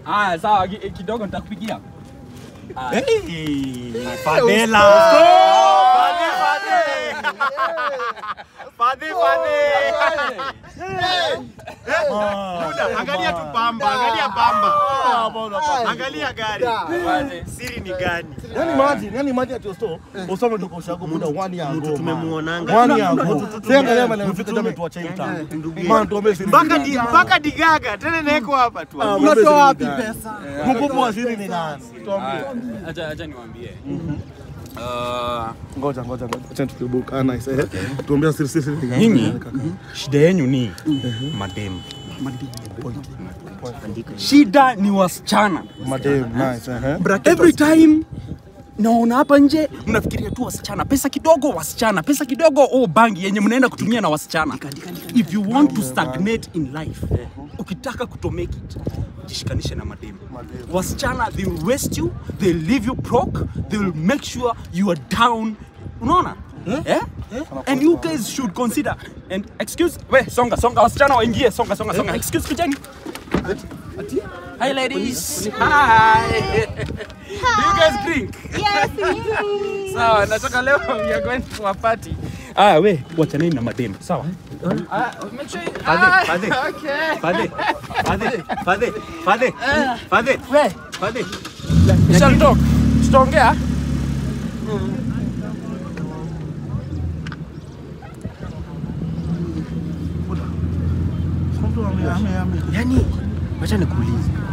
Ah, sawa ki- kidogo nitakupigia. Fadela. Fadhe, fadhe. Fadhe, fadhe. Buda, angalia tu pamba, angalia pamba. Angalia gari. Wazi. Siri ni gani? Yani imagine, yani imagine ati Osto, Osto ametoka ushago muda one year Mtu ago. tumemuonanga. One year ago. Sasa angalia maana mfika kama tuacha hii mtaa. Maana tuombe siri. Mpaka di, mpaka digaga tena naeko hapa tu. Unatoa wapi pesa? Mkubwa wa siri ni nani? Tuambie. Ah, Acha acha niwaambie. Ah, Ngoja ngoja ngoja. Acha tukibuka. Ah nice. Eh. Tuambie siri siri ni nani? Nyinyi shida yenu ni mademu. Shida ni wasichana. Madem, nice. Eh. Every time naona hapa nje mnafikiria tu wasichana, pesa kidogo wasichana, pesa kidogo oh, bangi yenye mnaenda kutumia na wasichana. If you want to stagnate in life, ukitaka kuto make it, jishikanishe na mademu. Wasichana they will waste you, they will leave you broke, they will make sure you are down. Unaona? Eh? And you guys should consider and excuse we songa songa wasichana waingie songa songa songa excuse kujeni Hi ladies. Hi. Do you guys drink? Yes, yes. Sawa, nataka leo we are going to a party. Ah, we wachaneni na mademu. Sawa? Ah, make sure you- Fadhe, fadhe. Ah, Okay. Fadhe, fadhe, fadhe, fadhe, fadhe, We, fadhe. we shall talk. Tutaongea? Yani, wacha nikuulize.